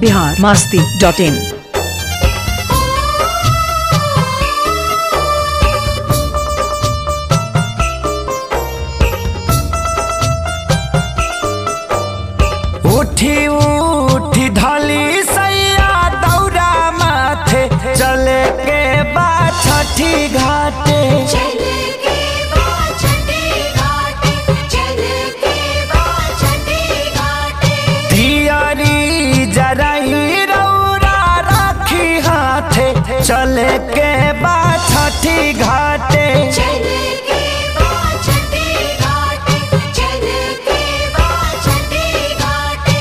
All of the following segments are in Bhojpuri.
बिहार मास्ती डॉट इन उठी उठी धली सैया दौरा माथे चले के बा छठी घाटे चले के बाद छठी घाटे चले के बाद छठी घाटे दियारी जराई रौरा राखी हाथे चले के बा छठी घाटे चले के बाद छठी घाटे चले के बाद छठी घाटे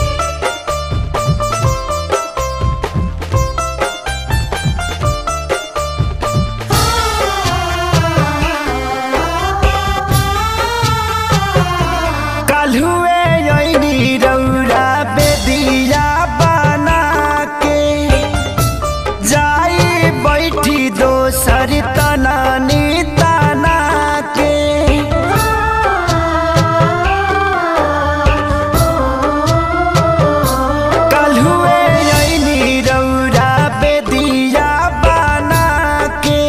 कलहुए अइनी रौरा बेदिया बना के जाई बैठी दोसर तनानी तना के कलहुए अइनी रौरा बेदिया बना के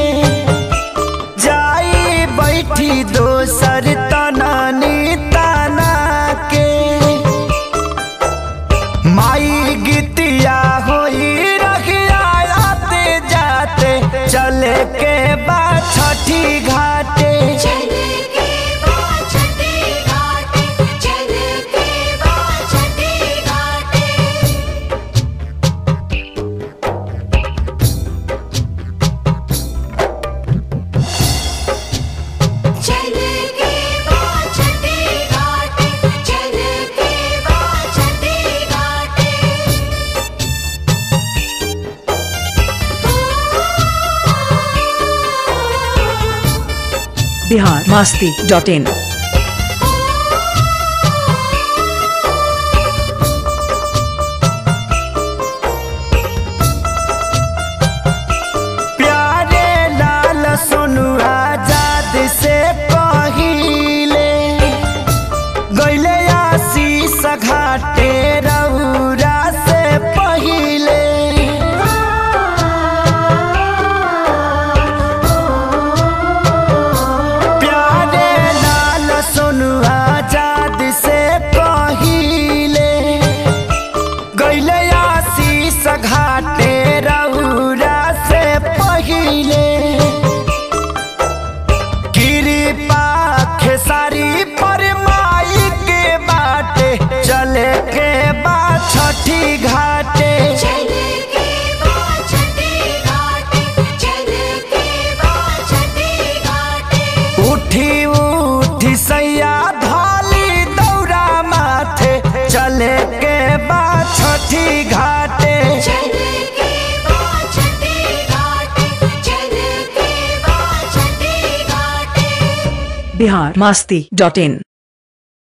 जाई बैठी दोसर तनानी तना के माई गीतिया होई रखिया आते जाते चले के बाद छठी घाटे चले के बाद छठी घाटे चले के बाद छठी घाटे चले के बाद छठी घाटे चले के बाद छठी घाटे बिहार मास्ती डॉट इन प्यारे लाल सोनू आजाद से पहिले गैले आशीष घाटे रौरा से पहिले प्यारे लाल सोनू आजाद से पहिले गैले आशीष घाटे रौरा से पहिले कृपा खेसारी पर माई के बाटे चले के बाद छठी घाटे चले के बाद छठी घाटे चले के बाद छठी घाटे उठी उठी सैया धाली दौरा माथे चले के बाद छठी घाटे चले के बाद छठी घाटे चले के बाद छठी घाटे बिहार मास्ती डॉट इन